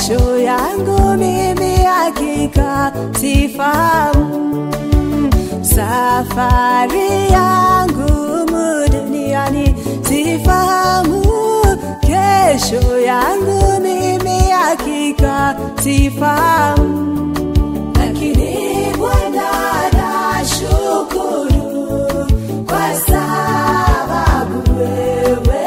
kesho yangu mimi hakika sifahamu. Safari yangu humu duniani sifahamu, kesho yangu mimi hakika sifahamu, lakini Bwana nashukuru kwa sababu wewe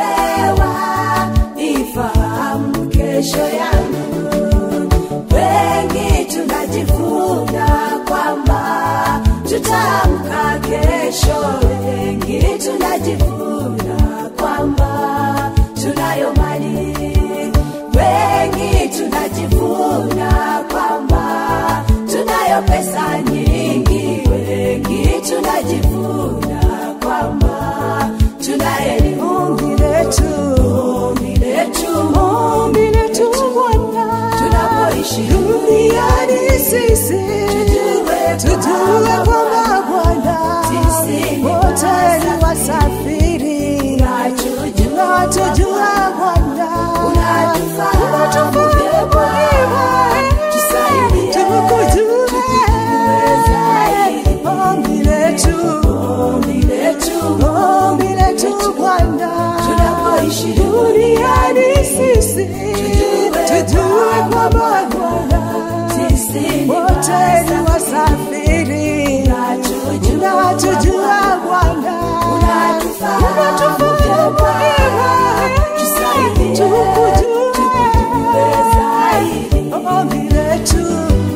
wanifahamu kesho yangu. Wengi tunajivuna kwamba tutaamka kesho, wengi tunajivuna kwamba tunayo mali, wengi tunajivuna kwamba tunayo pesa nyingi, wengi tunajivuna kwamba tuna elimu. Ombi letu, ombi letu, ombi letu Bwana, tunapoishi duniani sisi tujue, tujue kwamba Bwana sisi wote ni wasafiri, na tujua Bwana unatufahamu vyema, tusaidie tukujue zaidi. Ombi letu, ombi letu, ombi letu Bwana, tunapoishi duniani sisi tujue kwamba Bwana sisi wote ni wasafiri, na tujua Bwana unatufahamu vyema, tusaidie tukujue zaidi. Ombi letu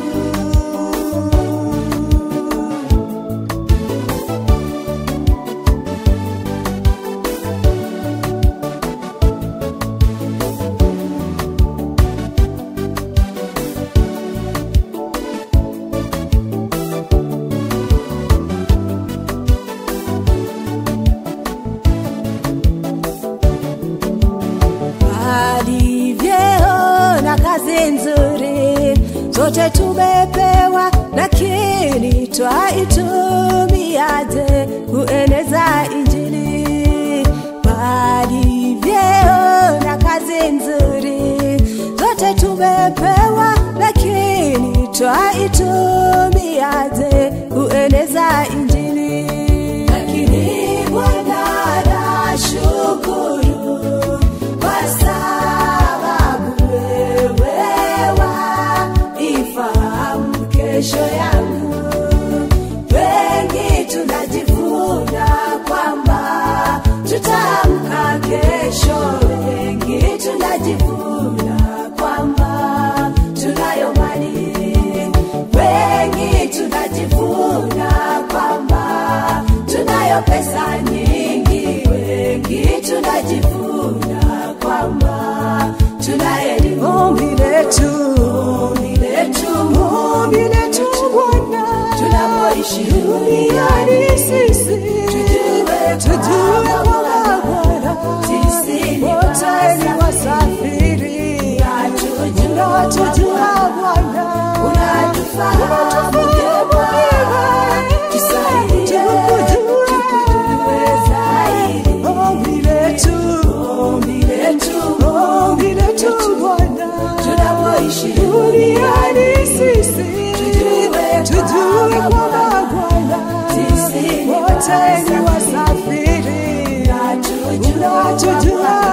hadi vyeo na kazi nzuri zote tumepewa, lakini twaitumiaje kueneza Injili? Hadi vyeo na kazi nzuri zote tumepewa, lakini twaitumiaje kueneza Injili? Lakini Bwana nashukuru kwa sababu wewe waifahamu kesho yangu. Wengi tunajivuna kwamba tutaamka kesho, wengi tunajivuna kwamba tunayo mali, wengi tunajivuna kwamba tunayo pesa nyingi, wengi tunajivuna kwamba tuna elimu. Ombi letu, ombi letu, ombi letu Bwana, tunapoishi duniani sisi tujue, tujue kwamba Bwana sisi wote ni wasafiri, na tujua Bwana unatufahamu vyema, tusaidie tukujue zaidi. Ombi letu, ombi letu, ombi letu Bwana, tunapoishi duniani sisi tujue, tujue kwamba Bwana sisi wote ni wasafiri, na tujua